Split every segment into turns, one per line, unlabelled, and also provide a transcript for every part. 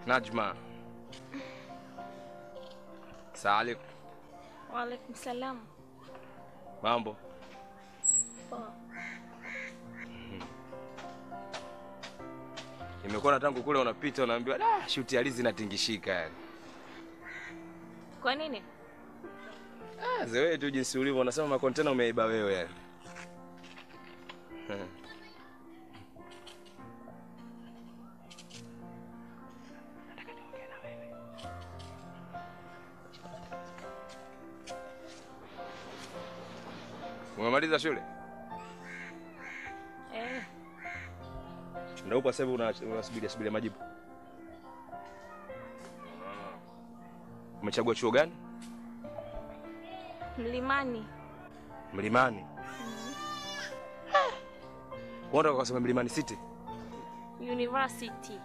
Najma. Salim.
Waalaikum salam.
Mambo.
Poa.
Nimekuona tangu kule unapita unaambiwa da shuti hali zinatingishika yani.
Kwa nini?
Ah, zewe tu jinsi ulivyo unasema makontena umeiba wewe yani. Hmm. Umemaliza shule?
Eh,
Ndio upo sasa hivi una- unasubiri subiri majibu. Umechagua chuo gani?
Mlimani.
Mlimani. Unataka kusema Mlimani City?
University.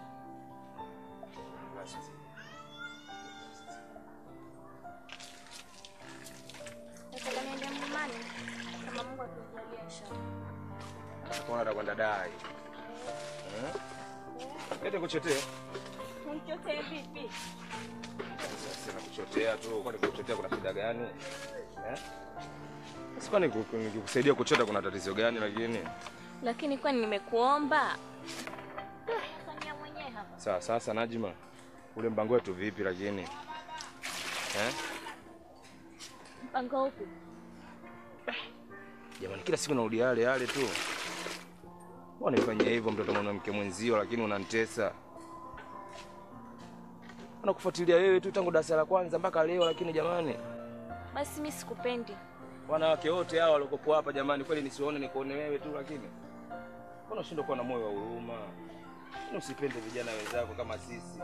Nataka niende mlimani. Kama Mungu akijalia inshallah.
Kwa unataka kwenda dai. Eh? Lete kuchotea.
Nichotee vipi?
Sasa kuchotea tu, kwani kuchotea kuna shida gani? Eh? Sasa kwani ku- nikikusaidia kuchota kuna tatizo gani lakini?
Lakini kwani nimekuomba? Fanyia mwenyewe hapa.
Sawa sasa Najima. Ule mpango wetu vipi lakini? Eh?
Mpango upi?
Jamani kila siku narudi yale yale tu. Mbona nifanyia hivyo mtoto mwanamke mwenzio lakini unanitesa? Nakufuatilia wewe tu tangu darasa la kwanza mpaka leo lakini jamani.
Basi mimi sikupendi.
Wanawake wote hao waliokuwa hapa jamani, kweli nisione nikuone wewe tu, lakini mbona ushindwe kuwa na moyo wa huruma? Mbona usipende vijana wenzako kama sisi?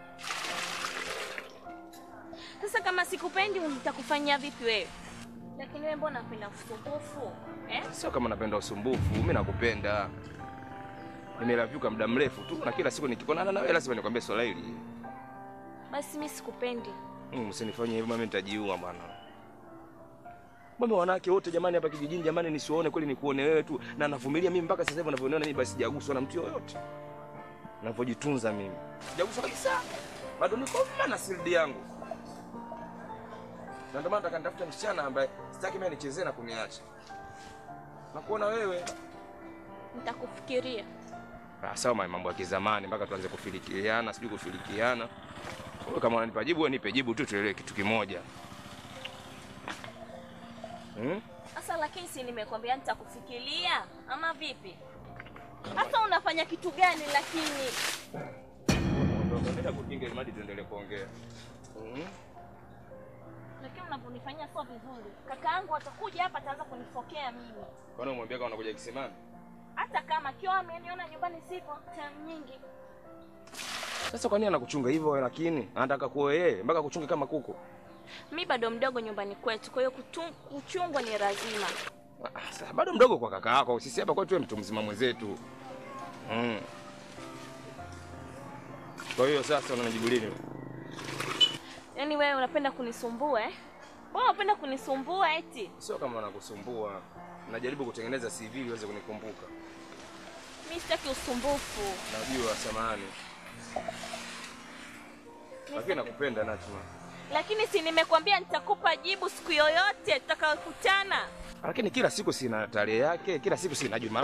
Sasa kama sikupendi nitakufanyia vipi wewe? Lakini wewe mbona unapenda usumbufu? Eh?
Sio kama napenda usumbufu, mimi nakupenda. Nimelavyuka muda mrefu tu, na kila siku nikikuonana na wewe lazima nikwambie swala hili.
Basi mimi sikupendi.
Mm, usinifanye hivyo mimi nitajiua bwana. Mbona wanawake wote jamani hapa kijijini jamani nisiwaone kweli nikuone wewe tu na navumilia mimi mpaka sasa hivi unavyoniona mimi basi sijaguswa na mtu yoyote. Ninavyojitunza mimi. Sijaguswa kabisa. Bado niko mma na sildi yangu. Na ndio maana nataka nitafute msichana ambaye sitaki mimi nichezee na kuniacha. Nakuona wewe.
Nitakufikiria.
Ah, sawa ma- mambo ya kizamani mpaka tuanze kufilikiana, sijui kufilikiana. Wewe kama unanipa jibu, wewe nipe jibu tu tuelewe kitu kimoja. Hmm?
Sasa lakini si nimekwambia nitakufikiria ama vipi? Sasa unafanya kitu gani lakini?
Ondoka, nenda kukinga ili mradi tuendelee kuongea. Hmm?
Lakini unavyonifanyia sio vizuri. Kaka yangu atakuja hapa ataanza kunifokea mimi.
Kwani umwambia kama unakuja kisimani?
Hata kama kiwa ameniona nyumbani sipo time nyingi.
Sasa kwa nini anakuchunga hivyo lakini? Anataka kuoa yeye mpaka kuchunga kama kuku.
Mi bado mdogo nyumbani kwetu, kwa hiyo kutu- kuchungwa ni lazima.
Ah, Sasa bado mdogo kwa kaka yako. Sisi hapa kwetu wewe mtu mzima mwenzetu. Hmm. Kwa hiyo sasa unanijibu lini?
Yaani wewe unapenda kunisumbua eh? Wewe unapenda kunisumbua eti?
Sio kama nakusumbua. Najaribu kutengeneza CV ili uweze kunikumbuka.
Mi sitaki usumbufu.
Najua samahani. Lakini nakupenda Najma.
Lakini si nimekwambia nitakupa jibu siku yoyote tutakayokutana.
Lakini kila siku sina tarehe yake, kila siku sina juma.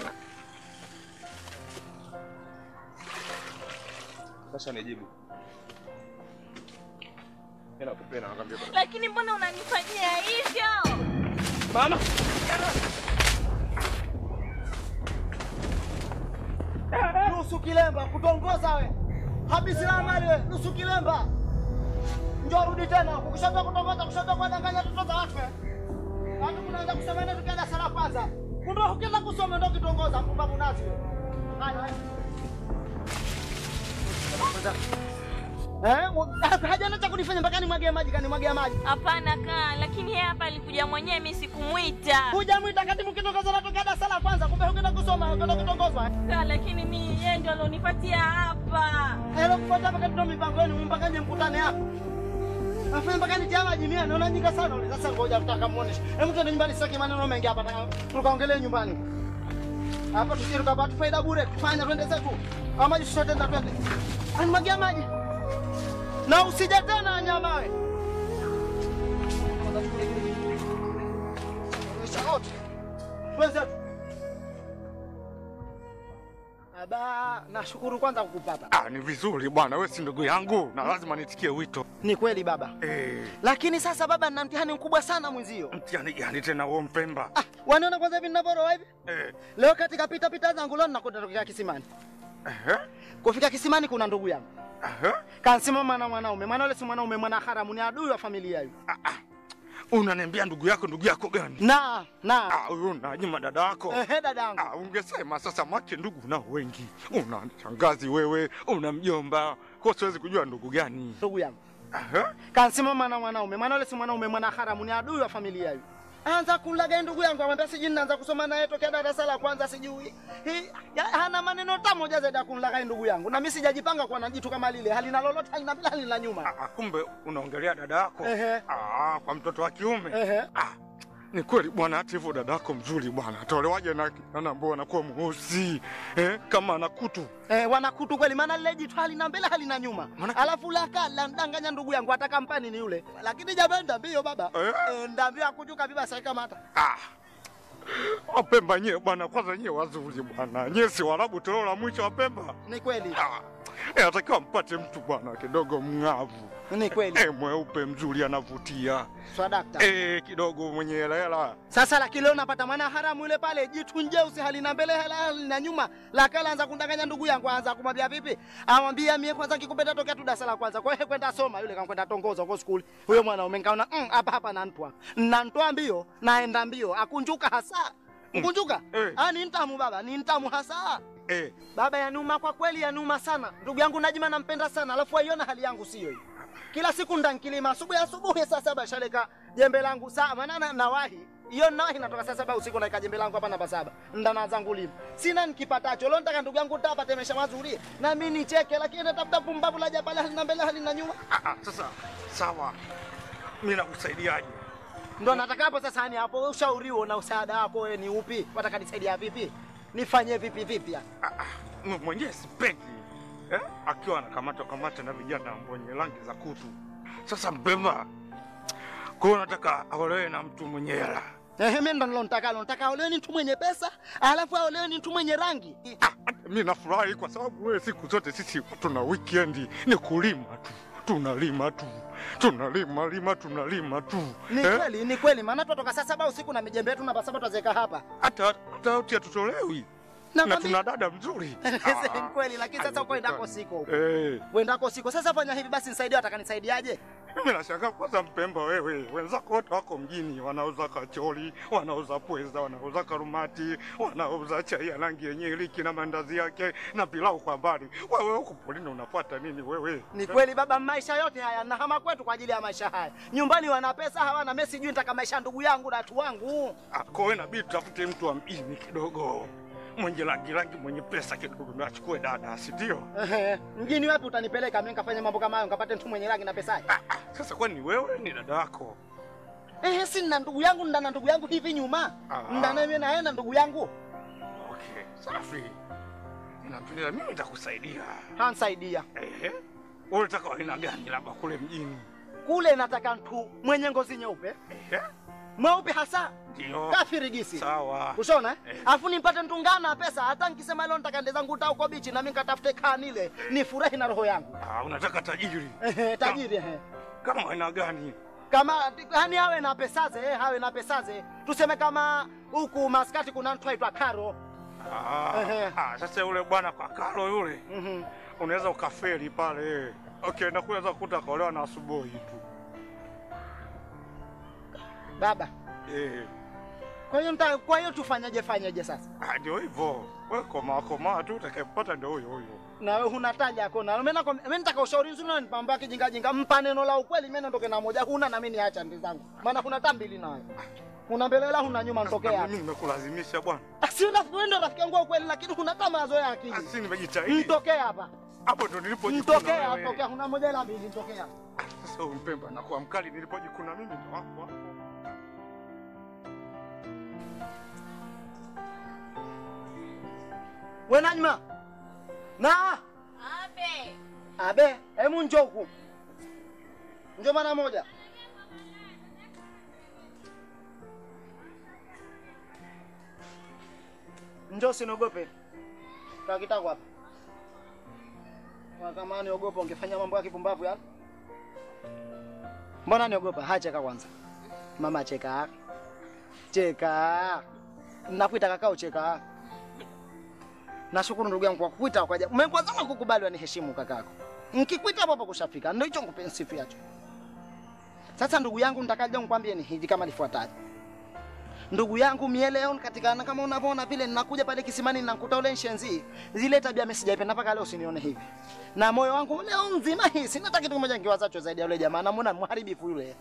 Sasa nijibu. Mimi nakupenda nakwambia. bwana.
Lakini mbona unanifanyia hivyo?
Mama.
nusu kilemba kutongoza we habisi la mali we nusu kilemba njoo rudi tena ukishaanza kutongoza kushaanza kuwadanganya watoto za watu we. watu kunaanza kusema nini tukienda sala kwanza kumbe ukienda kusoma ndo kitongoza mpumbavu nazi we haya haya Eh, wa- hajana cha kunifanya mpaka nimwagie maji kanimwagia maji
Hapana kaa, lakini yeye hapa alikuja mwenyewe, mimi sikumwita.
hujamwita kati mkitongoza natokea darasa la kwanza kumbe ukienda kusoma ukienda kutongozwa
Kaa, lakini mimi yeye ndio alionipatia hapa.
Helo kupata mpaka ndio mipango yenu mpaka nje mkutane hapo. Afanye mpaka nitia maji mia naona nyinga sana ule. Sasa ngoja tutaka muoneshe. Hebu twende nyumbani sasa maneno mengi hapa nataka tukaongelee nyumbani. Hapa tusije tukapata faida bure. Tufanye twende zetu. Kama maji sote ndio twende. Ani magia maji. na usije tena nyamawe. Shaoti. Wenzetu. Aba, nashukuru kwanza kukupata.
Ah, ni vizuri bwana, wewe si ndugu yangu na lazima nitikie wito.
Ni kweli baba,
Eh,
lakini sasa baba, nina mtihani mkubwa sana mwenzio.
mtihani gani tena huo Mpemba?
Ah, waniona kwanza hivi ninavyoroa hivi
Eh,
leo, katika pita pita zangu leo nakwenda tokea kisimani.
ehe,
Kufika kisimani, kuna ndugu yangu
ehe.
kansimama na mwanaume. Mwana ule si mwanaume, mwana haramu, ni adui wa familia hiyo.
Unaniambia ndugu yako, ndugu yako gani?
Na na
Ah, huyu Najima dada yako.
ehe, dadangu
Ah, ungesema sasa, make ndugu nao wengi. Una shangazi wewe, una mjomba, kwa siwezi kujua ndugu gani.
ndugu yangu
Ehe.
kansimama na mwanaume. Mwana ule si mwanaume, mwana haramu, ni adui wa familia hiyo. Anza kulaga ndugu yangu, amwambia sijui ninaanza kusoma naye tokea darasa la kwanza sijui. Hi, ya, hana maneno hata moja zaidi ya kumlaga ndugu yangu. Na mimi sijajipanga kwa na jitu kama lile. Halina lolote, halina bila, halina nyuma.
Ah, ah, kumbe unaongelea dada yako.
Ehe.
Ah, kwa mtoto wa kiume.
Ehe.
Ah, ni kweli bwana, hata hivyo dada yako mzuri bwana, atolewaje na na ambao anakuwa mweusi eh, kama ana kutu
Eh, wanakutu kweli, maana lile jitu halina mbele halina nyuma.
Maana-
Alafu laka la ndanganya ndugu yangu hata kampani ni yule. Lakini jamani ndambio baba.
Eh.
Eh, ndambio akujuka biba sai kama hata.
Ah. Wapemba nyie bwana, kwanza nyie wazuri bwana, nyie si Waarabu toleo la mwisho wa Pemba.
Ni kweli.
Ah. Eh, atakiwa mpate mtu bwana kidogo mng'avu
Ni kweli.
eh, mweupe mzuri anavutia
Swadakta.
eh, kidogo mwenye hela hela.
Sasa lakini leo napata mwana haramu yule pale jitu njeusi halina mbele hala halina nyuma. Lakala anza kundanganya ndugu yangu anza kumwambia vipi? Amwambia mie kwanza nikikupenda tokea tu darasa la kwanza. Kwa hiyo kwenda soma yule kankwenda tongoza huko skuli. Huyo mwanaume nikaona mm, hapa hapa nantwa. Nantwa mbio naenda mbio akunjuka hasa. Mkunjuka?
Eh.
Ah, ni ntamu baba, ni ntamu hasa.
Eh,
Baba yanuma kwa kweli yanuma sana. Ndugu yangu Najima nampenda sana, alafu aiona hali yangu sio hiyo. Kila siku ndankilima asubuhi asubuhi saa saba shaleka jembe langu saa maana na nawahi. Hiyo nawahi natoka saa saba usiku naika jembe langu hapa namba saba. Ndana zangu lima. Sina nikipatacho. Leo nataka ndugu yangu tapate maisha mazuri. Na mimi nicheke lakini natafuta pumbavu la jabala halina mbele halina nyuma.
ah, ah, sasa sawa, mimi nakusaidiaje?
Ndo nataka hapo sasa ni hapo ushauri huo na usaada wako wewe ni upi? Wataka nisaidia vipi? Nifanye vipi vipi?
Ah, ah, mimi mwenyewe sipendi eh, akiwa anakamata kamata na vijana wenye rangi za kutu. Sasa Mpemba, kwa hiyo nataka aolewe na mtu mwenye hela.
Ehe, mimi ndo nilotaka, nataka aolewe ni mtu mwenye pesa, alafu aolewe ni mtu mwenye rangi.
Ah, mi nafurahi kwa sababu wewe siku zote sisi tuna weekend ni kulima tu, tunalima tu, tunalima lima, tunalima tu
Ni
eh?
kweli, ni kweli, maana tutoka saa saba usiku na mijembe yetu namba saba tutazeka hapa.
hata hata yote hatutolewi na
Nakwambia-
tuna dada mzuri.
Ni kweli, lakini sasa uko endako siko huko.
Eh,
Uendako siko. Sasa fanya hivi basi nisaidie, wataka nisaidiaje?
mimi nashangaa kwanza Mpemba, wewe wenzako wote wako mjini, wanauza kachori, wanauza pweza, wanauza karumati, wanauza chai ya rangi yenye iliki na mandazi yake na pilau kwa mbali. Wewe huko polini unafuata nini wewe?
Ni kweli baba, maisha yote haya nahama kwetu kwa ajili ya maisha haya. Nyumbani wana pesa hawana, mimi sijui nitaka maisha ya ndugu yangu na watu wangu.
Ah, Kwa hiyo inabidi tutafute mtu wa mjini kidogo, mwenye rangi rangi, mwenye pesa kidogo, ndo achukue dada, si ndio?
Ehe, mjini wapi utanipeleka mimi nikafanye mambo kama hayo, nikapate mtu mwenye rangi na pesa?
Ah, ah, Sasa kwani wewe ni dada yako?
Ehe, si nina ndugu yangu, ndana ndugu yangu hivi nyuma.
Ah.
Ndana mimi naenda ndugu yangu.
Okay, safi. Inapendeza, mimi nitakusaidia.
Hansaidia.
Ehe, wewe unataka aina gani, labda kule mjini?
Kule nataka mtu mwenye ngozi nyeupe,
Ehe,
mweupe hasa,
ndio.
kafirigisi.
Sawa.
Ushona eh?
Eh.
Alafu nimpate mtungana pesa, hata nikisema leo nitaka ende zangu uta uko bichi na mimi nikatafute kanile, nifurahi na roho yangu.
Ah, unataka tajiri?
Ehe, tajiri ehe.
Kama aina gani?
Kama yani awe na pesaze, eh, awe na pesaze. Tuseme kama huku maskati kuna mtu aitwa Karo.
Ah,
Ehe.
ah, sasa yule bwana kwa Karo yule
Mhm.
unaweza ukafeli pale. Okay, na kuweza kukuta kaolewa na asubuhi tu.
Baba.
Eh,
Kwa hiyo nita, kwa hiyo tufanyaje fanyaje sasa?
ah, ndio hivyo. Wewe komaa komaa tu utakayempata ndio huyo huyo.
Na wewe huna taja yako na mimi nako mimi nitaka ushauri nzuri na nipamba kijinga jinga mpa neno la ukweli mimi niondoke na moja huna na mimi niacha ndi zangu. Maana kuna tambili nayo. Una mbele wala huna nyuma nitokea
Sasa
hapa.
Mimi nimekulazimisha bwana.
Ah, Si rafiki wewe ndio rafiki yangu wa ukweli lakini huna kama mazoea ya akili.
Asi nimejitahidi.
Mtokee hapa.
Hapo ndo nilipojikuna
Mtokee hapa,
wewe.
tokea huna moja ila mbili tokea.
Sasa huyu Mpemba nakuwa mkali nilipojikuna mimi ndo hapo hapo.
Wewe Najma. Na
Abe,
abe, hebu njoo huku. Njoo mara moja. Njoo usiniogope. Kaa kitako hapa. Kwa kama niogopa ungefanya mambo ya kipumbavu ya. Mbona niogopa? Ha, cheka kwanza. Mama cheka. Cheka. Nakuita kakao cheka. Nashukuru ndugu yangu kwa kukuita kwa ajabu. Kwanza kukubali waniheshimu kakako. Nikikuita hapo hapo kushafika. Ndio hicho ngupe sifiacho. Sasa ndugu yangu nitakaje nikwambie ni hivi kama lifuataje. Ndugu yangu mie leo katika kama unavyoona vile ninakuja pale kisimani ninakuta ule nshenzi. Zile tabia mimi sijaipenda mpaka leo usinione hivi. Na moyo wangu leo nzima hii sina hata kitu kimoja nikiwazacho zaidi ya yule jamaa. Namuona mharibifu yule.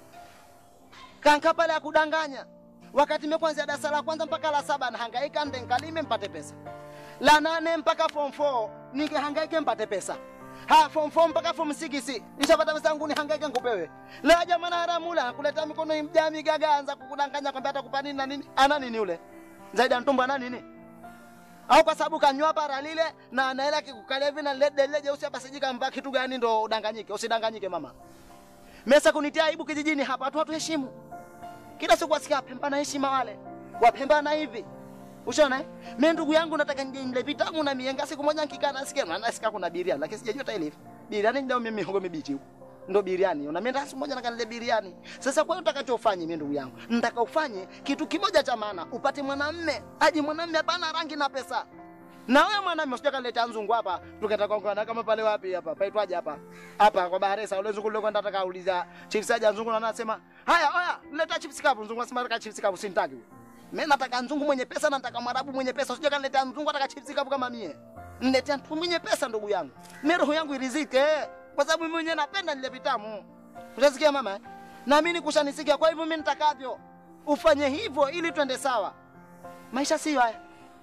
Kanka pale akudanganya. Wakati mimi kuanzia darasa la kwanza mpaka la saba nahangaika nde nkalime mpate pesa. La nane mpaka form 4 ningehangaike mpate pesa. Ha form 4 mpaka form 6 nishapata pesa yangu nihangaike nikupewe. La jamaa na haramula kuleta mikono mjami gaga anza kukudanganya kwamba atakupa nini na nini. Ana nini yule? Zaidi ya ntumbo ana nini? Au kwa sababu kanywa para lile na anaela kikukalia hivi na lede lile jeusi hapa sijika mba kitu gani ndo udanganyike. Usidanganyike mama. Mesa kunitia aibu kijijini hapa watu hatuheshimu. Kila siku wasikia Pemba na heshima wale. Wapemba na hivi. Ushaona eh? Mimi ndugu yangu nataka nje nile vitamu na mienga siku moja nikikaa nasikia na nasikia kuna biriani lakini sijajua hata ile. Biriani ndio mimi mihogo mibichi huko. Ndio biriani. Na mimi siku moja nakanile biriani. Sasa kwa hiyo utakachofanya mimi ndugu yangu, nataka ufanye kitu kimoja cha maana, upate mwanamme, aje mwanamme hapana rangi na pesa. Na wewe mwanamume usije kaleta nzungu hapa, tukaenda kwa kama pale wapi hapa? Paitwaje hapa? Hapa kwa Baharesa ule nzungu leo nataka auliza chief saja nzungu na anasema, "Haya, haya, leta chief kapu." Nzungu anasema nataka chief kapu sintaki. Mimi nataka nzungu mwenye pesa na nataka mwarabu mwenye pesa. Usije kaniletea nzungu nataka chief kapu kama mie. Niletea mtu mwenye pesa ndugu yangu. Mimi roho yangu irizike kwa sababu mimi mwenyewe napenda nile vitamu. Unasikia mama? eh? Na mimi nikushanisikia kwa hivyo mimi nitakavyo. Ufanye hivyo ili twende sawa. Maisha sio haya.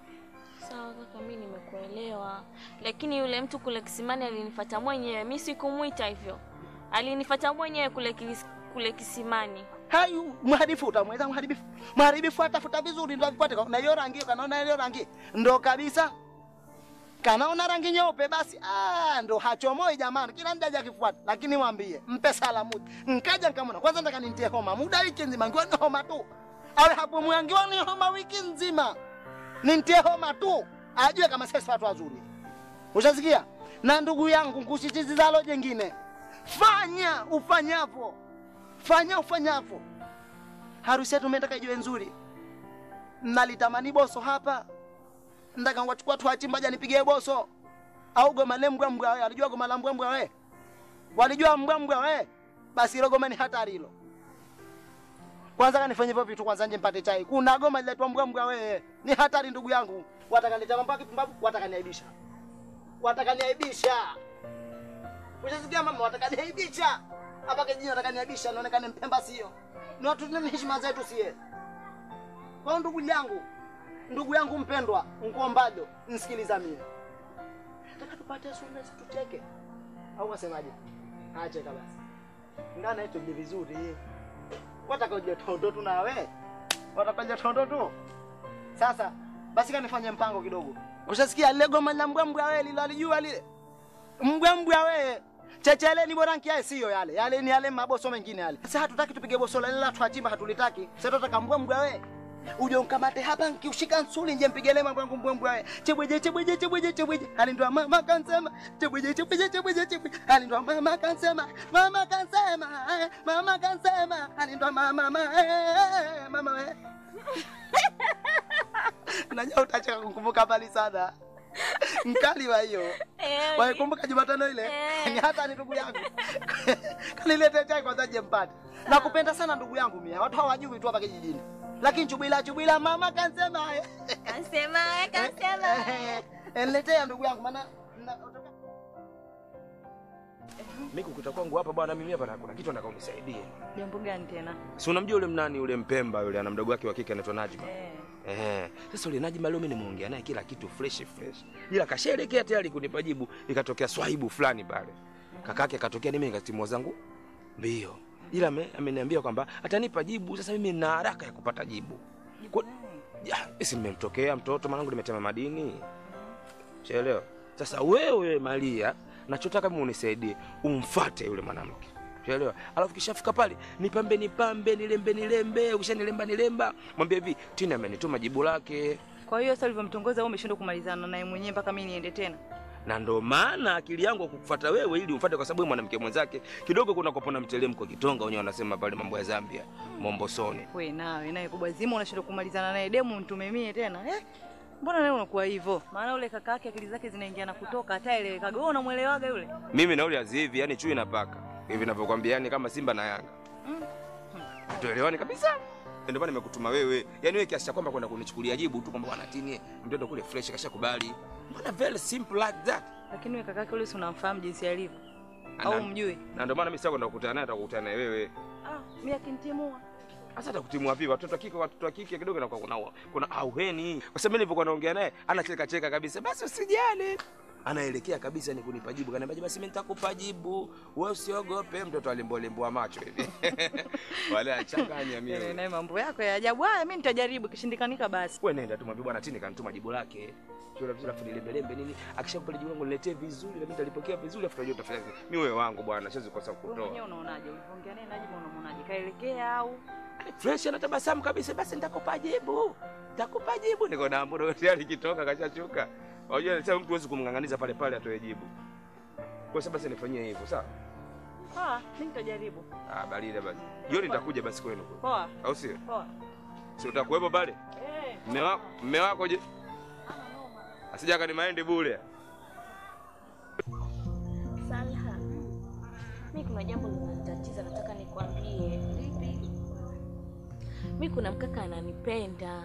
Sawa kaka, mimi nimekuelewa, lakini yule mtu kule kisimani alinifuata mwenyewe, mimi sikumuita hivyo. Alinifuata mwenyewe kule kis- kule kisimani.
hayu mharibifu utamweza mharibifu mharibifu atafuta vizuri ndo avifuate na hiyo rangi hiyo kanaona hiyo rangi ndo kabisa kanaona rangi nyeupe basi ah ndo hachomoi jamani kila mtu aje akifuata lakini mwambie mpe salamu nkaja nikamwona kwanza nataka nintie homa muda wiki nzima ngiwa ni homa tu awe hapo mwangiwa ni homa wiki nzima nintie homa tu ajue kama sisi watu wazuri ushasikia na ndugu yangu nkusisitizalo jengine fanya ufanyavyo fanya ufanyavyo. Harusi yetu mimi iwe nzuri. Nalitamani boso hapa. Ndaka ngwachukua tu hati mbaja nipigie boso. Au goma le mbwa mbwa wewe, alijua goma la mbwa mbwa wewe. Walijua mbwa mbwa wewe. Basi hilo goma ni hatari hilo. Kwanza kanifanye hivyo vitu kwanza nje mpate chai. Kuna goma liletwa mbwa mbwa wewe. Ni hatari ndugu yangu. Watakanileta mambo ya kipumbavu, watakaniaibisha. Watakaniaibisha. Ushasikia mama, watakaniaibisha hapa kijijini watakaniaibisha, naonekane Mpemba sio. Ni watu tuna heshima zetu sie. Kwa hiyo ndugu yangu, ndugu yangu mpendwa, nkuombajo, nisikiliza mie. Nataka tupate sunna tuteke. Au wasemaje? Ache kabisa. Ngana hicho je vizuri. Wataka uje tondo tu nawe. Wataka tondo tu. Sasa basi kanifanye mpango kidogo. Ushasikia lile goma la mbwa mbwa wewe lilo alijua lile. Mbwa mbwa wewe. Chechele ni bora nkiae sio yale. Yale ni yale maboso mengine yale. Sasa hatutaki tupige boso la la tuachimba hatulitaki. Sasa tunataka mbwa mbwa wewe. Uje unkamate hapa nkiushika nsuli nje mpigele mambo yangu mbwa mbwa wewe. Chebweje chebweje chebweje chebweje. Hali ndo mama kansema. Chebweje chebweje chebweje chebweje. Hali ndo mama kansema. Mama kansema. eh, Mama kansema. Hali ndo mama mama eh, mama wewe. Najua utacheka kukumbuka mbali sana. Mkali wa hiyo.
Eh,
Waikumbuka Jumatano ile?
Eh.
Ni hata ni ndugu yangu. Kanilete chai kwanza je mpate. Nakupenda sana ndugu yangu mia. Watu hawajui tu hapa kijijini. Lakini chubila chubila mama kansema. eh.
Kasema, kasema.
Eh, eh, Niletea ndugu yangu maana na-
Mimi kukuta kwangu hapa bwana, mimi hapa na- kuna kitu nataka unisaidie.
Jambo gani tena?
Si unamjua yule mnani yule Mpemba yule ana mdogo wake wa kike anaitwa Najma.
Eh.
Eh, sasa yule Najma leo mimi nimeongea naye kila kitu fresh fresh. Ila kasherekea tayari kunipa jibu, ikatokea swahibu fulani pale. Kakake akatokea mimi nikatimua zangu mbio. Ila ame- ameniambia kwamba atanipa jibu, sasa mimi nina haraka ya kupata jibu. Kwa, ya, si nimemtokea mtoto mwanangu nimetema madini. Shaelewa? Sasa wewe Maria, nachotaka mimi unisaidie, umfate yule mwanamke. Unaelewa? Alafu kishafika pale, nipambe nipambe, nilembe nilembe, ukishanilemba nilemba, mwambie hivi, Tina amenituma jibu lake.
Kwa hiyo sasa ulivyomtongoza wewe umeshindwa kumalizana naye mwenyewe mpaka mimi niende tena.
na ndo maana akili yangu kukufuata wewe ili umfuate kwa sababu wewe mwanamke mwenzake kidogo kuna kopona mtelemko kitonga wenyewe wanasema pale mambo ya Zambia Mombosoni
We nawe naye kubwa zima unashindwa kumalizana naye demu mtume mie tena. Eh? Mbona leo unakuwa hivyo? Maana ule kaka yake akili zake zinaingia na kutoka hata elewekaga. Wewe unamuelewaga yule?
mimi na ule azivi yani chui na paka hivi ninavyokuambia yani kama Simba na Yanga tuelewani kabisa ndio maana nimekutuma wewe yani wewe kiasi cha kwamba kwenda kunichukulia jibu tu kwamba bwana Tini mtoto kule fresh kashakubali mbona very simple like that
Lakini wewe kaka yake yule si unamfahamu jinsi alivyo?
Ana-
Au mjui?
na ndio maana mimi sasa kwenda kukutana naye atakukutana naye wewe
Ah, mimi akinitimua.
Sasa atakutimua vipi? Watoto wa kike watoto wa kike kidogo inakuwa kuna kuna auheni. Kwa sababu mimi nilipokuwa naongea naye anacheka cheka kabisa. Basi usijali. Anaelekea kabisa ni kunipa jibu. Kaniambia basi mimi nitakupa jibu. Wewe usiogope mtoto alimbolembwa macho hivi. Wale achanganya
Yale
mimi.
naye mambo yako ya ajabu. Haya mimi nitajaribu kishindikanika basi.
Wewe nenda tu mwambie bwana Tini kanituma jibu lake. Kila vizuri afu nilembe lembe nini? Akishakupa jibu langu niletee vizuri na mimi nitalipokea vizuri afu tunajua utafanya nini. Mimi wewe wangu bwana, siwezi kukosa
Wewe
kukutoa.
mwenyewe unaonaje? Ulivyoongea naye Najibu unamwonaje? Kaelekea au?
fresh anatabasamu kabisa, basi nitakupa jibu, nitakupa jibu. Niko na mbona tayari kitoka kashachuka. Unajua sasa mtu huwezi kumng'ang'aniza pale pale atoe jibu. Kwa sababu basi nifanyie hivyo, sawa?
Ah, mimi nitajaribu.
Ah, barida basi. Jioni nitakuja basi kwenu kule.
Poa.
Au sio?
Poa.
Si utakuwepo pale?
Eh.
Mme wako, mme wako je? Asija kani maende bure.
Salha, mi kuna jambo linanitatiza, nataka nikwambie. Lipi? Mi kuna mkaka ananipenda.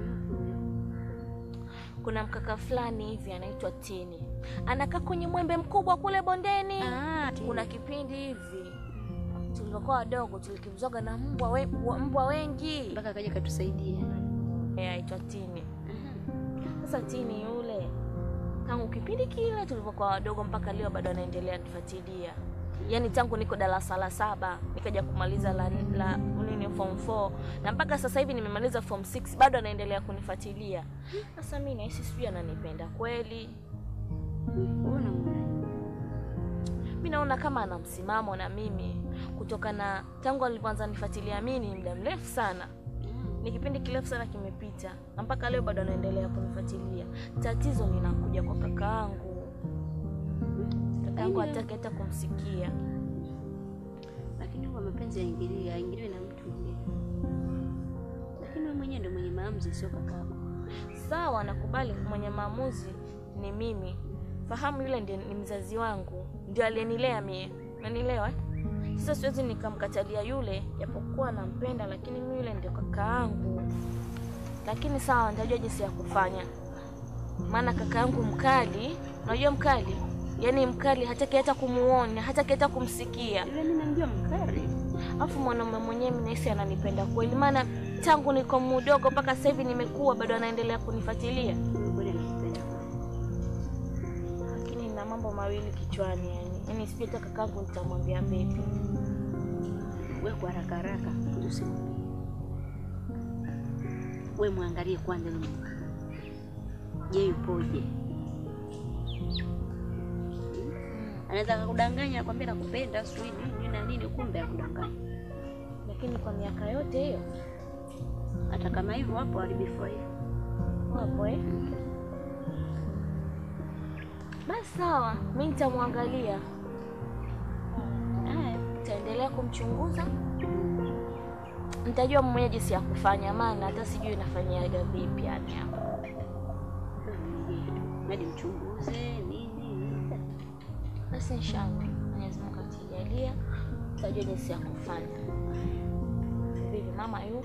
Kuna mkaka fulani hivi anaitwa Tini, anakaa kwenye mwembe mkubwa kule bondeni. Kuna kipindi hivi tulivyokuwa wadogo tulikimbizwaga na mbwa, we, wa- mbwa wengi
mpaka akaja katusaidia.
Eh, aitwa Tini. Sasa Tini yule tangu kipindi kile tulivyokuwa wadogo mpaka leo bado anaendelea kufuatilia. Yaani tangu niko darasa la saba nikaja kumaliza la, la nini form 4 na mpaka sasa hivi nimemaliza form 6 bado anaendelea kunifuatilia. Sasa mimi nahisi sijui ananipenda kweli.
Unaona
Mimi naona kama ana msimamo na mimi kutokana tangu alivyoanza nifuatilia mimi ni muda mrefu sana. Ni kipindi kirefu sana kimepita na mpaka leo bado anaendelea kunifuatilia. Tatizo linakuja kwa kakaangu. Kakaangu hataki hata kumsikia.
lakini huwa mapenzi yaingiliwe yaingiliwe na mtu mwingine, lakini wewe mwenyewe ndio mwenye maamuzi, sio kakako.
Sawa, nakubali mwenye maamuzi ni mimi. Fahamu yule ndiye ni mzazi wangu, ndio aliyenilea mie. Unanielewa? Sasa siwezi nikamkatalia yule, japokuwa nampenda, lakini mimi yule ndio kakaangu. Lakini sawa, nitajua jinsi ya kufanya, maana kakaangu mkali. Unajua mkali, yaani mkali, hataki hata kumuona, hataki hata kumsikia.
Yule mimi namjua mkari.
Alafu mwanaume mwenyewe mimi nahisi ananipenda kweli, maana tangu niko mdogo mpaka sasa hivi nimekuwa, bado anaendelea kunifuatilia.
Kweli anakupenda.
lakini na mambo mawili kichwani yani, yani sijui hata kakangu nitamwambia vipi.
Wewe kwa haraka haraka usimwambie. Wewe mwangalie kwanza yule mtu. Je, yupoje? Anaweza akakudanganya akwambia nakupenda sijui nini na nini, kumbe akudanganya.
Lakini kwa miaka yote hiyo
Hata kama hivyo wapo waharibifu wa hivyo.
wapo eh? Basi sawa, mi nitamwangalia,
Haya,
nitaendelea kumchunguza, nitajua mwenyewe jinsi ya kufanya, maana hata sijui nafanyaga vipi yani hapo.
hadi mchunguze nini.
Basi inshallah, Mwenyezi Mungu akijalia, nitajua jinsi ya kufanya. Vipi mama yu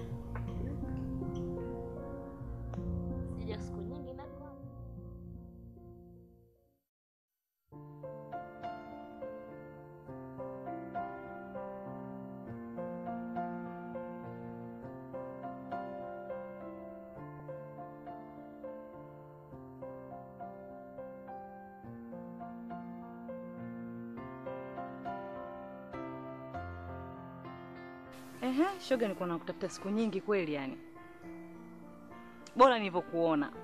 sija siku nyingi na kwa
Ehe, shoga nilikuwa nakutafuta siku nyingi kweli yani. Bora nilivyokuona.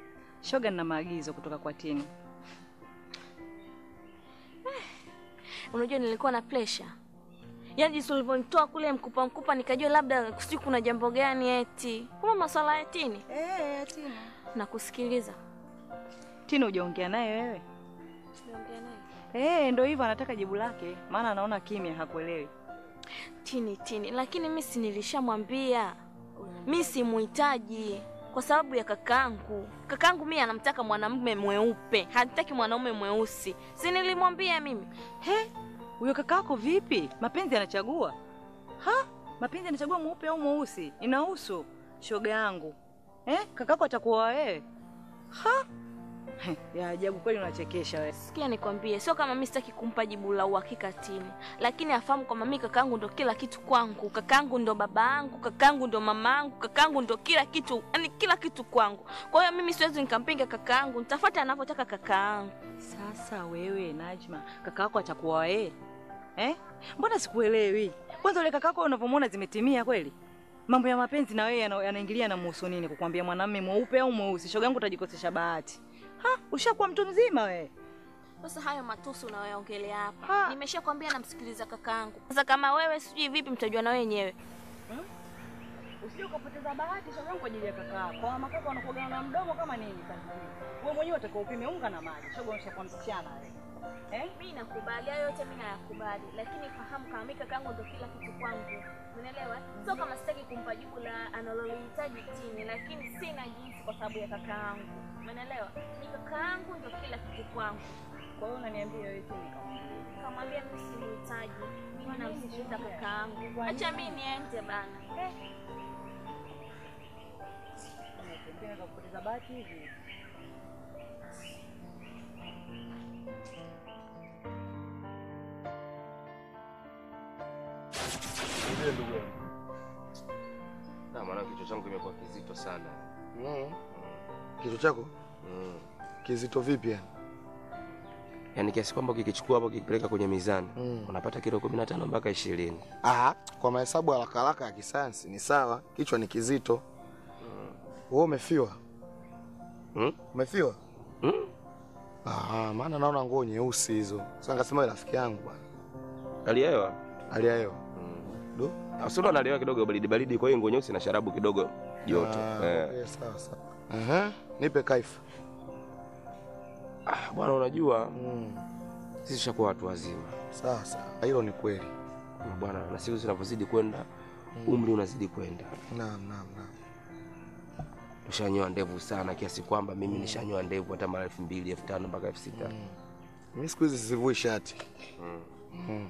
Shoga nina maagizo kutoka kwa Tini.
unajua nilikuwa na pressure. Yaani jinsi ulivyonitoa kule mkupa mkupa nikajua labda sijui kuna jambo gani eti. Kama maswala ya tini
Eh, Tina.
na kusikiliza.
Tina hujaongea naye wewe?
Niongea naye.
Eh, ndio hivyo anataka jibu lake, maana anaona kimya hakuelewi.
Tini tini, lakini mimi si nilishamwambia mi simuhitaji kwa sababu ya kakaangu. Kakaangu mimi anamtaka mwanamume mweupe, hataki mwanaume mweusi. Si nilimwambia mimi?
He, huyo kakako vipi? Mapenzi yanachagua? Ha? Mapenzi yanachagua mweupe au mweusi? Inahusu shoga yangu. Eh, kakako atakuoa wewe? Ha? He, ya ajabu kweli unachekesha wewe.
Sikia nikwambie, sio kama mimi sitaki kumpa jibu la uhakika Tini, lakini afahamu kwamba mimi kakaangu ndo kila kitu kwangu. Kakaangu ndo baba yangu, kakaangu ndo mama yangu, kakaangu ndo kila kitu, yani kila kitu kwangu. Kwa hiyo mimi siwezi nikampinga kakaangu, nitafuata anavyotaka kakaangu.
Sasa wewe Najma, kakako atakuoa wewe? Eh? Mbona sikuelewi? Kwanza ule kakako unavyomwona zimetimia kweli? Mambo ya mapenzi na wewe yana- yanaingilia na muhusu nini? Kukwambia mwanamume mweupe au mweusi? Shoga yangu utajikosesha bahati. Ha, ushakuwa mtu mzima wewe.
Sasa hayo matusi unayoongelea hapa,
Ha.
nimeshakwambia namsikiliza kakaangu. Sasa kama wewe sijui vipi, mtajua na wenyewe.
Usije ukapoteza bahati shoga yangu kwa ajili ya kakako. Kwa mama kaka wanakuogana na mdomo kama nini sasa? Wewe mwenyewe utakao upime unga na maji. Shoga unashakuwa msichana wewe. Eh?
Mimi nakubali hayo yote, mimi nayakubali, lakini fahamu kama mimi kakaangu ndo kila kitu kwangu, unaelewa? Sio kama sitaki kumpa jibu la analolihitaji Tini, lakini sina jinsi kwa sababu ya kakaangu, unaelewa? Ni kakaangu ndo kila kitu kwangu.
Kwa hiyo unaniambia wewe Tini kama
Kamwambia mimi simuhitaji, mimi namsikiliza kakaangu. Acha mimi niende bana.
unatembea kwa kupoteza bahati hivi.
Ndiye ndugu yangu. Na maana kichwa changu kimekuwa kizito sana.
Mm. Kichwa chako
Mm.
kizito vipi yani?
Yaani kiasi kwamba ukikichukua hapo ukipeleka kwenye mizani
Mm.
unapata kilo 15 mpaka 20.
Ah, kwa mahesabu haraka haraka ya kisayansi ni sawa, kichwa ni kizito. Wewe umefiwa?
Mm?
Umefiwa?
Mm?
Ah, maana naona nguo nyeusi hizo. Sasa ngasema wewe rafiki yangu bwana.
Hali ya hewa.
Hali ya hewa.
Mm.
Do?
Asolo analiwa kidogo baridi baridi, kwa hiyo nguo nyeusi na sharabu kidogo joto.
Ah,
Eh.
okay, sawa sawa. Aha, nipe kaifa.
Ah, bwana unajua
Mm.
sisi tushakuwa watu wazima.
Sawa sawa. Hilo ni kweli.
Bwana na siku zinavyozidi kwenda umri unazidi kwenda.
Naam, naam, naam.
Tushanyoa ndevu sana kiasi kwamba mimi nishanyoa ndevu hata mara elfu mbili elfu tano mpaka elfu sita
Mimi siku hizi sivui shati.
Mm.
Mm.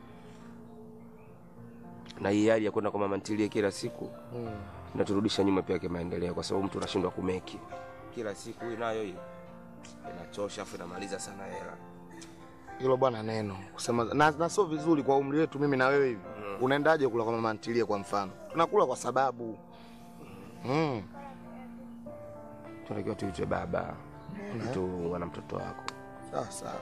na hii hali ya kwenda kwa mama ntilie kila siku
Mm.
inaturudisha nyuma pia kimaendeleo, kwa sababu mtu anashindwa kumeki kila siku. Hii nayo hii inachosha, afu inamaliza sana hela.
Hilo bwana neno kusema na, na sio vizuri kwa umri wetu mimi na wewe hivi. Unaendaje kula kwa mama ntilie kwa mfano? Tunakula kwa sababu mm.
Tunatakiwa tuitwe baba, mtu wana mtoto wako,
Sawa sawa.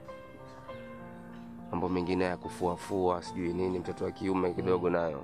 mambo mengine ya kufuafua sijui nini, mtoto wa kiume kidogo nayo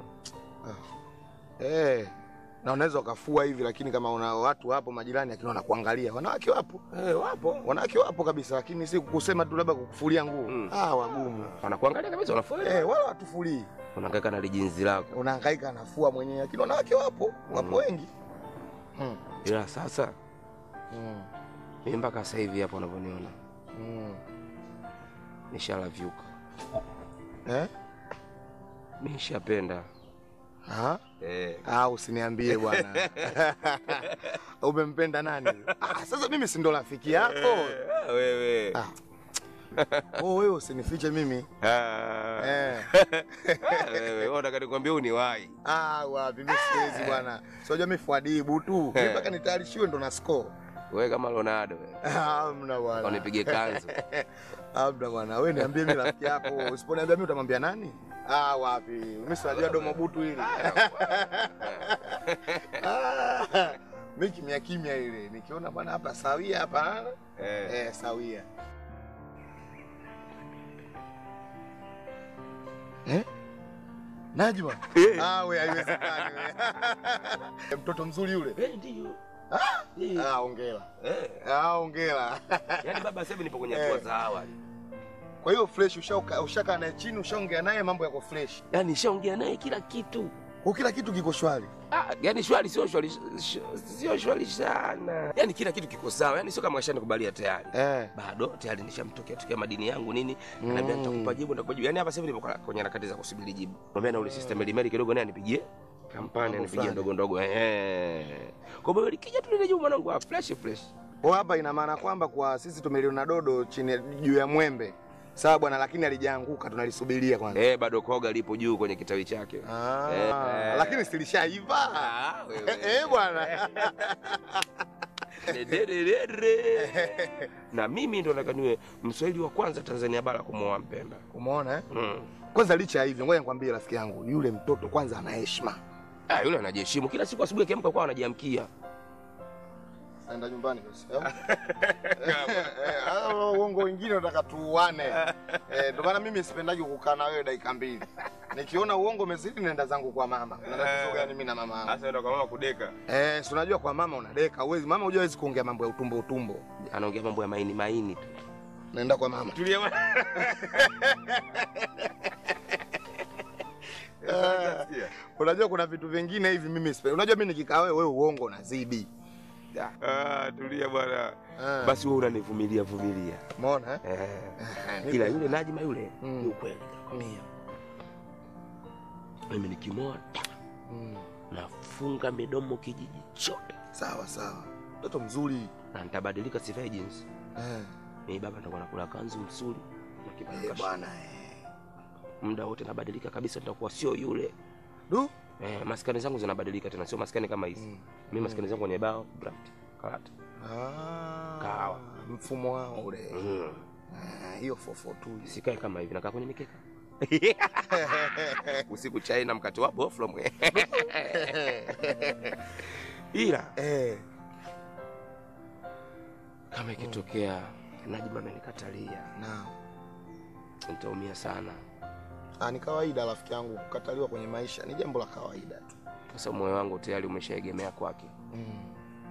Eh, na unaweza ukafua hivi lakini kama una watu hapo majirani lakini wanakuangalia. Wanawake wapo.
eh, wapo
Wanawake wapo kabisa lakini si kusema tu labda kukufulia nguo.
Mm.
Ah, wagumu.
wanakuangalia kabisa, unafua
Eh, wala watufulii.
unahangaika na lijinzi lako,
Unahangaika nafua mwenyewe lakini wanawake wapo. Wapo
Mm.
wengi. Mm.
ila sasa
Mm.
mimi mpaka sasa hivi hapo unavyoniona
Mm.
nishalavyuka,
Eh?
mimi nishapenda
Ah?
eh.
Ah, usiniambie bwana. Umempenda nani? Ah, sasa mimi si ndo rafiki yako.
Ah, wewe
Ah. Oh, wewe usinifiche mimi.
Ah.
Eh.
Ah, wewe wewe unataka nikwambie uniwahi
Ah, wapi mimi siwezi bwana. Sio mimi fuadibu tu. Mimi mpaka nitayarishiwe ndo na score.
wewe kama Ronaldo wewe.
Ah, mna bwana.
Unipige kanzu.
Labda bwana, wewe niambie mimi rafiki yako. Usiponiambia mimi utamwambia nani? Ah, wapi? Mimi sinajua domo butu hili. Ah, Mimi kimya kimya ile. Nikiona bwana hapa sawia hapa.
Eh.
Eh, sawia. Eh? Najma. Ah, wewe haiwezekani wewe. Mtoto mzuri yule.
Eh, ndio.
Ah, hongera.
Eh.
Ah, hongera.
Yaani baba sasa hivi nipo kwenye hatua
Eh.
za awali.
Kwa hiyo fresh ushakaa ushakaa naye chini ushaongea naye mambo yako fresh.
Yaani nishaongea naye kila kitu.
Kwa kila kitu kiko shwari.
Ah, yani shwari sio shwari sh- sio shwari sana. Yaani kila kitu kiko sawa. Yaani sio kama ashanikubalia tayari.
Eh.
Bado tayari nishamtokea tokea madini yangu nini.
Mm.
Naambia nitakupa jibu nitakupa jibu. Yaani hapa sasa hivi nipo kwenye harakati za kusubiri jibu. Mwambia na ule sister Mary Mary kidogo naye anipigie kampani
Mambo
anipigie
fulani.
ndogo ndogo. Eh. Kwa hiyo likija tu lile jibu mwanangu ah, fresh fresh.
Kwa hapa ina maana kwamba kwa sisi tumeliona dodo chini juu ya mwembe. Sawa bwana, lakini alijaanguka tunalisubiria kwanza.
Eh, bado koga lipo juu kwenye kitawi chake.
Ah,
Eh.
lakini silishaiva.
Ah, wewe.
Eh, bwana.
Dedededede. na mimi ndo nataka niwe mswahili wa kwanza Tanzania bara kumwoa Mpemba.
Umeona eh?
Mm.
Kwanza licha ya hivyo, ngoja nikwambie rafiki yangu, yule mtoto kwanza ana heshima.
Ah, yule anajiheshimu kila siku asubuhi akiamka kwa anajiamkia.
Naenda nyumbani basi. Eh, uongo wengine unataka tuuane. Eh, ndio maana mimi sipendagi kukaa na wewe dakika mbili. Nikiona uongo umezidi naenda zangu kwa mama. Kuna tatizo gani mimi na mama yangu?
Sasa ndo kwa mama kudeka.
Eh, si unajua kwa mama unadeka, uwezi mama hujua hawezi kuongea mambo ya utumbo utumbo.
Anaongea mambo ya maini maini tu.
Naenda kwa mama.
Tulia bwana.
Unajua kuna vitu vingine hivi mimi sipendi. Unajua mimi nikikaa wewe wewe uongo unazidi.
Ah, tulia bwana.
Ah.
Basi wewe unanivumilia vumilia.
Umeona eh?
Eh.
Eh,
Ila yule Najma yule
Mm.
ni ukweli nakwambia. Mimi nikimoa
Mm.
nafunga midomo kijiji chote
Sawa sawa. Mtoto mzuri.
na nitabadilika sivae jeans.
Eh.
Mimi baba nitakuwa nakula kanzu msuri na kibanda
Eh,
kashi.
bwana eh.
muda wote nabadilika kabisa, nitakuwa sio yule.
Du.
Eh, maskani zangu zinabadilika tena, sio maskani kama hizi.
Mm.
Mimi maskani zangu kwenye bao, draft, karata.
Ah.
Kahawa.
Mfumo wao ule.
Mm.
Ah, hiyo 442.
Sikae kama hivi, nakaa kwenye mikeka. Usiku chai na mkate wa boflo mwe. Ila
Eh.
kama ikitokea Najma amenikatalia,
Na.
nitaumia sana,
Ah, ni kawaida rafiki yangu kukataliwa kwenye maisha ni jambo la kawaida tu.
kwa sababu moyo wangu tayari umeshaegemea kwake.
Mm.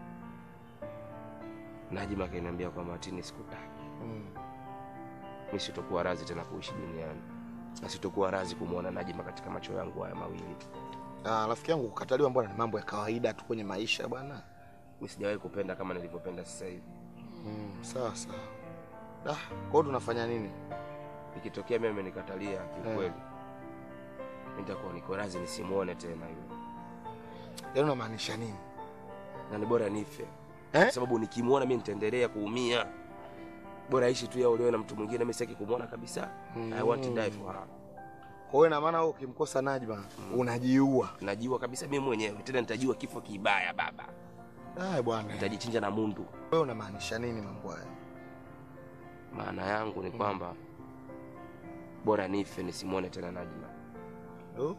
Najma akaniambia kwamba Atini, sikutaki
Mm.
mimi, sitokuwa razi tena kuishi duniani na sitokuwa razi kumwona Najma katika macho yangu haya mawili.
Ah, rafiki yangu kukataliwa mbona ni mambo ya kawaida tu kwenye maisha bwana.
Mimi sijawahi kupenda kama nilivyopenda sasa hivi.
Mm, sawa sawa. Ah, kwa hiyo tunafanya nini?
Ikitokea mimi amenikatalia kiukweli, nitakuwa niko razi nisimuone tena yule,
Yaani unamaanisha nini?
na ni bora nife
Eh?
kwa sababu nikimwona mimi nitaendelea kuumia. Bora aishi tu yeye olewe na mtu mwingine, mimi sitaki kumwona kabisa. I want to die for her.
Kwa hiyo ina maana wewe ukimkosa Najma unajiua.
Najua kabisa mimi mwenyewe tena nitajua kifo kibaya baba,
Ah, bwana.
nitajichinja na mundu.
Wewe unamaanisha nini mambo haya?
Maana yangu ni kwamba bora nife nisimwone tena Najma,
Oh?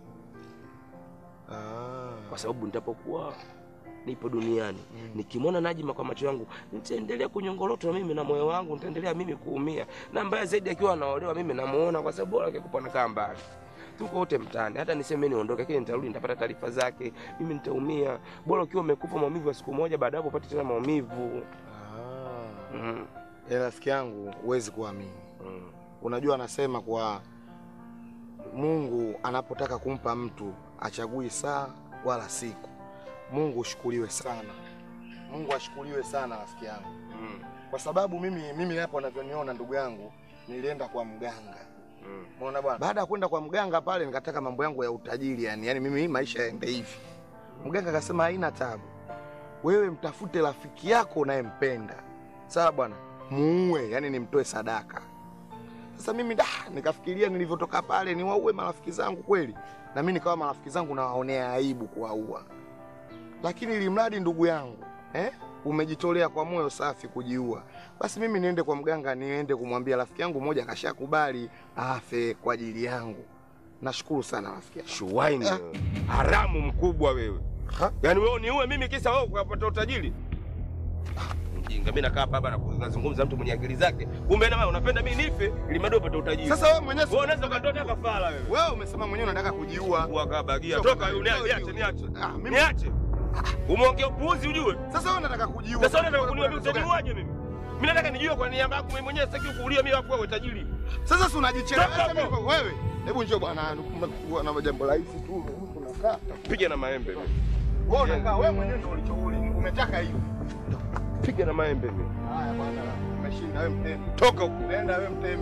Ah.
kwa sababu nitapokuwa nipo duniani nikimwona Najma kwa macho yangu nitaendelea kunyongolotwa mimi na moyo wangu, nitaendelea mimi kuumia, na mbaya zaidi akiwa anaolewa mimi namuona, kwa sababu bora akikupa nakaa mbali tuko wote mtaani, hata niseme mimi niondoke, lakini nitarudi nitapata taarifa zake, mimi nitaumia. Bora ukiwa umekufa maumivu ya siku moja, baadaye upate tena maumivu
Ah.
mm.
Yaani rafiki yangu huwezi kuamini.
Mm.
Unajua anasema kwa Mungu anapotaka kumpa mtu achagui saa wala siku. Mungu ushukuriwe sana. Mungu ashukuriwe sana rafiki yangu.
Mm.
Kwa sababu mimi mimi hapo unavyoniona ndugu yangu nilienda kwa mganga.
Mm.
Umeona bwana? Baada ya kwenda kwa mganga pale nikataka mambo yangu ya utajiri yani, yani mimi maisha yaende hivi. Mganga akasema haina tabu. Wewe mtafute rafiki yako unayempenda. Sawa bwana? Muue, yani nimtoe sadaka. Sasa mimi da, nikafikiria nilivyotoka pale niwaue marafiki zangu kweli. Na mimi nikawa marafiki zangu nawaonea aibu kuwaua. Lakini ili mradi ndugu yangu, eh? Umejitolea kwa moyo safi kujiua. Basi mimi niende kwa mganga niende kumwambia rafiki yangu mmoja akashakubali afe kwa ajili yangu. Nashukuru sana rafiki yangu.
Shuwaini wewe. haramu mkubwa wewe.
Ha?
Yaani wewe niue mimi kisa wewe ukapata utajiri? Ah, Mjinga, mimi nakaa hapa na kuzungumza mtu mwenye akili zake. Kumbe na wewe unapenda mimi nife ili bado upate utajiri.
Sasa wewe mwenyewe
wewe unaweza ukatoa kafara wewe.
wewe umesema mwenyewe unataka kujiua.
Wakabagia.
Sio
Toka
kama
yule
hiyo,
niache
hiyo.
niache.
Ah, mimi-
Niache. Umeongea upuuzi ujue.
Sasa wewe unataka kujiua.
Sasa unataka kuniambia utaniuaje mimi? Mimi nataka nijue kwa niaba yako mimi mwenyewe sitaki kuulia mimi wapo wewe tajiri.
Sasa si unajichelewesha
Toka
mimi. Wewe, hebu njoo bwana, kumekuwa na jambo rahisi tu. Unakaa.
Piga na maembe mimi.
Wewe unakaa, wewe mwenyewe ndio ulichouli. Umetaka hiyo.
Piga na maembe mimi.
Haya bwana, umeshinda wewe mtemi.
Toka huko.
Nenda wewe mtemi.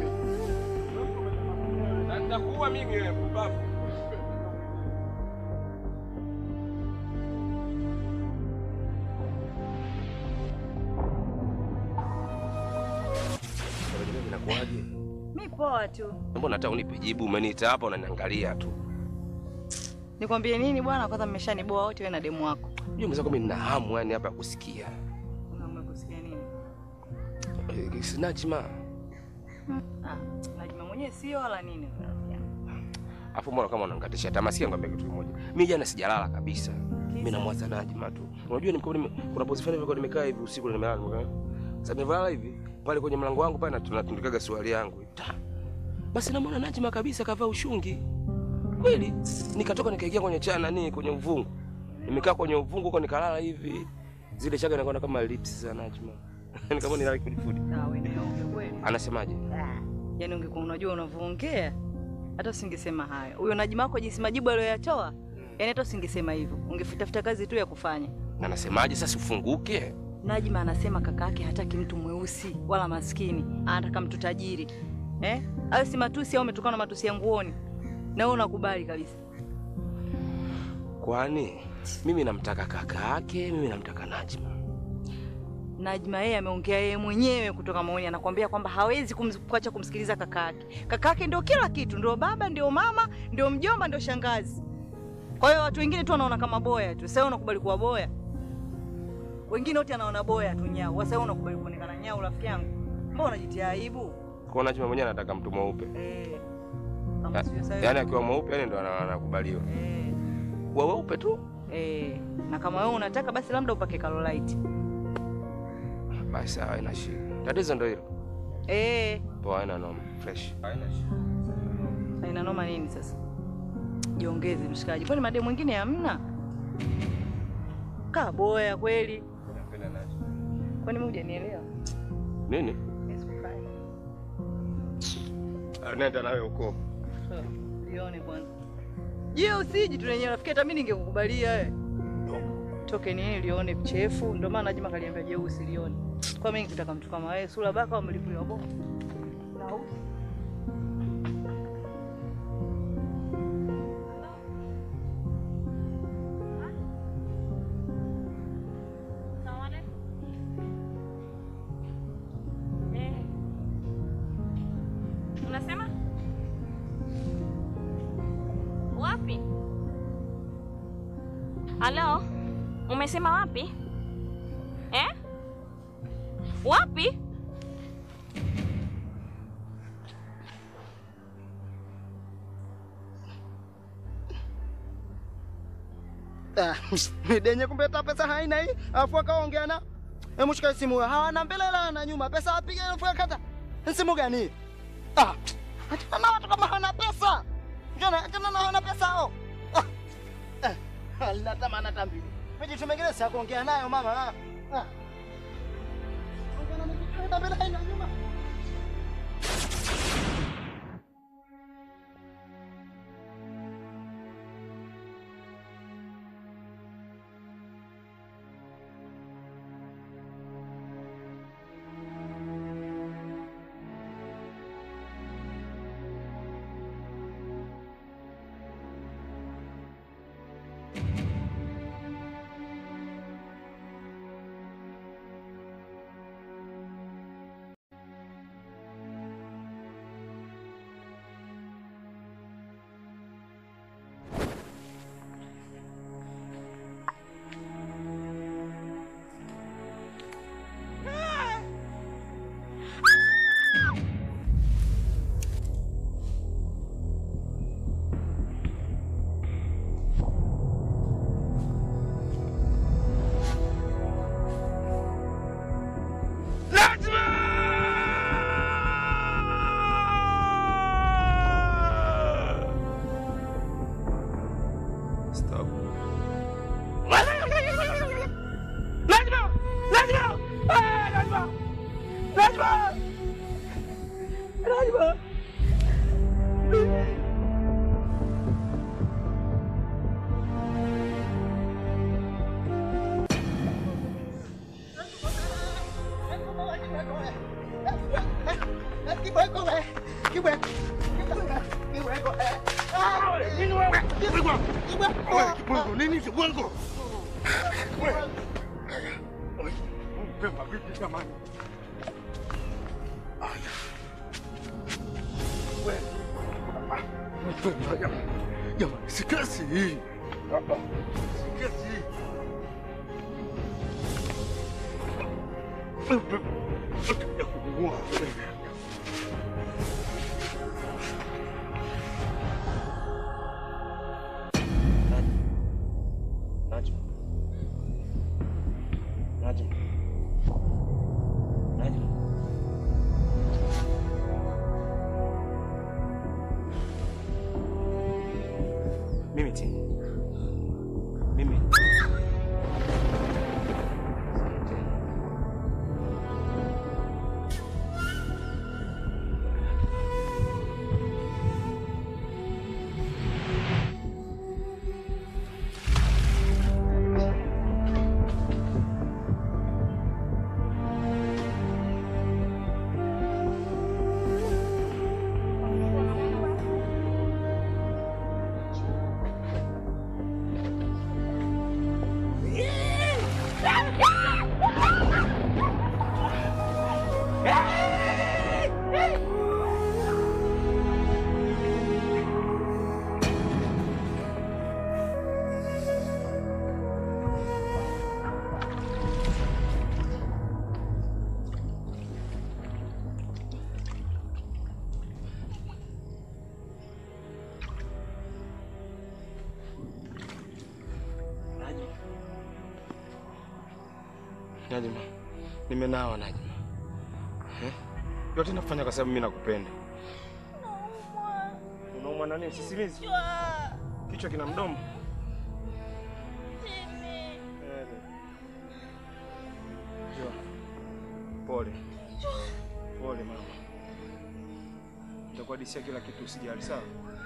Na nitakuua mimi wewe mpumbavu. Inakuwaje?
Mi poa tu.
Mbona hata unipe jibu? Umeniita hapa unaniangalia tu.
Nikwambie nini bwana? Kwanza mmeshaniboa wote wewe na demu wako.
Unajua mwenzako mimi nina hamu yani hapa ya kusikia.
Unaomba kusikia nini?
Eh, Sinajima.
Ah, Najima mwenyewe sio wala nini. rafiki yangu.
Afu mbona kama unangatisha tamaa? Sikia nikwambia kitu kimoja. Mimi jana sijalala kabisa. Mimi namwaza Najima tu. Unajua nimekuwa nime, kuna pose fulani nilikuwa nimekaa hivi usiku na nimelala nimekaa. Sasa nimelala hivi pale kwenye mlango wangu pale tunatundikaga swali yangu. Ta. Basi namwona Najima kabisa kavaa ushungi. Kweli nikatoka nikaingia kwenye cha nani kwenye uvungu. Nimekaa kwenye uvungu huko nikalala hivi. Zile chaga inakuwa kama lips za Najima. Nikamwona nilala kifudi.
Ah, wewe ni uongo kweli.
Anasemaje?
Yaani ungekuwa unajua unavyoongea hata usingesema hayo. Huyo Najima wako jinsi majibu aliyoyatoa, yaani hata usingesema hivyo. Ungefutafuta kazi tu ya kufanya.
Anasemaje sasa ufunguke?
Najima anasema kaka yake hataki mtu mweusi wala maskini, anataka mtu tajiri. Eh? Ayo si matusi au umetokana na matusi ya nguoni. Na wewe unakubali kabisa.
Kwani mimi namtaka kaka yake, mimi namtaka Najma.
Najma yeye ameongea yeye mwenyewe kutoka maoni, anakuambia kwamba hawezi kumz- kuacha kumsikiliza kaka yake. Kaka yake ndio kila kitu, ndio baba, ndio mama, ndio mjomba, ndio shangazi. Kwa hiyo watu wengine tu wanaona kama boya tu. Sasa wewe unakubali kuwa boya? Wengine wote anaona boya tu nyau. Sasa wewe unakubali kuonekana nyau, rafiki yangu? Mbona unajitia aibu?
Kwa Najma mwenyewe anataka mtu mweupe.
Eh. Kama sio sasa.
Yaani akiwa mweupe yani ndo ana- anakubaliwa.
Eh.
Wa weupe tu.
Eh. Na kama wewe unataka basi labda upake Carolite.
Basi sawa, haina shida. Tatizo ndo hilo.
Eh.
Poa, haina noma. Fresh. Haina shida.
Haina noma nini sasa? Jiongeze mshikaji. Kwani mademu mwingine hamna? Kaa boya kweli.
Napenda Najma.
Kwani mimi hujanielewa?
Nini?
Yes, kukai.
Ah, Nenda nawe huko.
Sawa, Lione kwanza. Je, usiji tu lenyewe rafiki hata mimi ningekukubalia wewe. Toke nini lione chefu, ndio maana Najima kaliambia je usilione. Kwa mimi nikitaka mtu kama wewe, sura baka au mlipulia bomu. Na usi.
Eh. Unasema wapi? Halo, umesema wapi eh? Wapi?
Ah, denye kumbe hata pesa haina hii, alafu akaongea na hebu shika simu hiyo. hawana mbele wala na nyuma, pesa apige alafu akata. Ni simu gani hii? Ah, achana na watu kama hawana pesa. Njona, achana na hawana pesa hao. Ah, eh, halina tamana tambili. Vijitu mengine si ya kuongea nayo mama. Ah, ah. Ongea na mtu hata mbele haina nyuma.
Wewe kibwengo nini kibwengo? Wewe. Wewe, Mpemba vipi jamani? Aya. Wewe. Ah, Mpemba jamani. Jamani, si kesi hii. Ah, ah, Si kesi hii. Mpemba. Utakuja kuniua wewe.
Najma. Najma. Najma. Mimi ti. Mimi. Najma. Najma. Nimenawa Najma. Eh? Yote nafanya kwa sababu mimi nakupenda. Unaumwa na nini? Sisimizi? Kichwa kina mdomo? Eh, Njoo. Pole. Pole mama. Nitakuhadisia kila kitu usijali, sawa?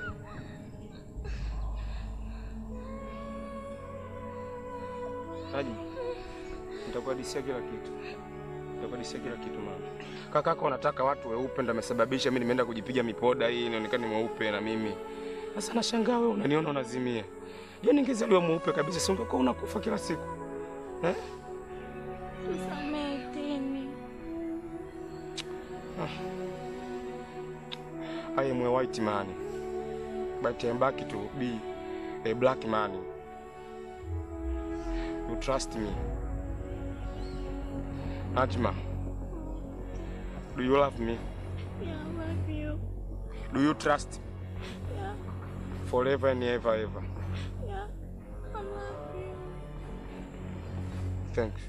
Najma. Nitakuhadisia kila kitu. Nitakuhadisia kila kitu mama. Kakako anataka watu weupe ndio amesababisha mimi nimeenda kujipiga mipoda hii nionekane mweupe na mimi. Sasa nashangaa wewe unaniona unazimia. Je, ningezaliwa mweupe kabisa si ungekuwa unakufa kila siku? Eh?
Nisamehe Temi.
I am a white man. But I'm back to be a black man. You trust me. Najma. Do you love me?
Yeah, I love you.
Do you trust me?
Yeah,
Forever and ever ever.
yeah, I love you.
Thanks.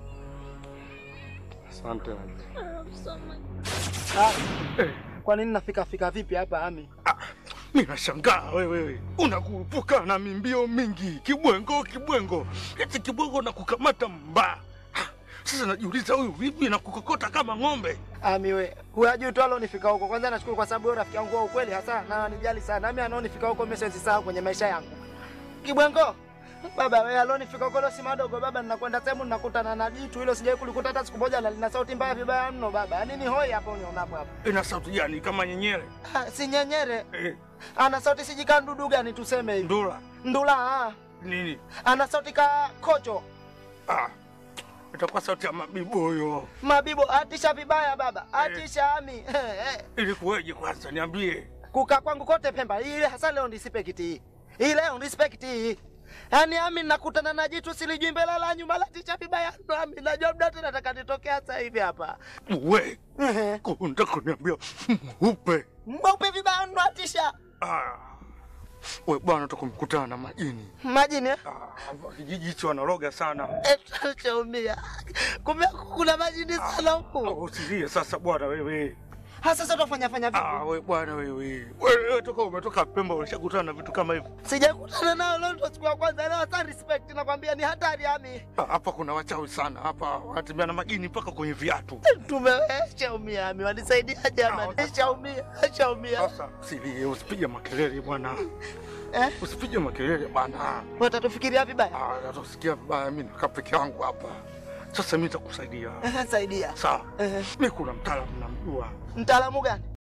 Asante Najma.
I love you so much.
Ah, Kwa nini nafika fika vipi hapa Ami?
Mimi nashangaa wewe unakurupuka na mimbio mingi kibwengo kibwengo, eti kibwengo na kukamata mbaa. Ha, Sasa najiuliza huyu vipi na kukokota kama ng'ombe?
Ami we, huyajui tu alonifika huko. Kwanza nashukuru kwa sababu wewe rafiki yangu wa ukweli hasa na ananijali sana. Ami anaonifika huko mimi siwezi sahau kwenye maisha yangu. Kibwengo. Baba wewe alonifika huko leo si madogo baba, ninakwenda sehemu ninakutana na jitu hilo sijawahi kulikuta hata siku moja na lina sauti mbaya vibaya mno baba. Yaani ni hoi hapo unionapo hapo.
Ina sauti gani kama nyenyere?
Ah, si nyenyere.
Eh,
Ana sauti sijika ndudu gani tuseme hivi.
ndula
Ndula ah.
nini?
Ana sauti ka kocho.
Ah, itakuwa sauti ya mabibo huyo.
Mabibo atisha vibaya baba. Atisha Ami. Eh, eh.
Ilikuweje kwanza niambie?
kukaa kwangu kote Pemba ile hasa leo ndispekti hii hii leo ndispekti hii yaani Ami nakutana na jitu silijui mbele la nyuma la ticha vibaya ndo Ami najua muda wote nataka nitokea sasa hivi hapa
We,
Ehe.
kunta kuniambia mweupe.
mweupe vibaya ndo atisha
Ah. We bwana tukumkutana na majini.
majini eh?
Ah, kijiji hicho wanaloga sana.
Eh, chaumia kumbe kuna majini sana
Ah,
huku
Usilie sasa bwana wewe.
hasa sasa utafanya fanya
Ah,
vipi
we bwana wewe. Wewe toka umetoka Pemba ulishakutana na vitu kama hivi.
sijakutana nao leo ndo siku ya kwanza leo hata respect nakwambia ni hatari Ami
Ah, Hapa kuna wachawi sana. Hapa wanatembea na majini mpaka kwenye viatu.
tumeshaumia Ami wanisaidia jamani
Ah,
shaumia shaumia
Sasa usilie, usipige makelele bwana.
eh
Usipige makelele bwana.
watatufikiria vibaya
Ah, natosikia vibaya mimi nakaa peke yangu hapa. Sasa mimi nitakusaidia.
Ehe, saidia
Sawa.
Ehe.
Mimi kuna mtaalamu namjua.
mtaalamu gani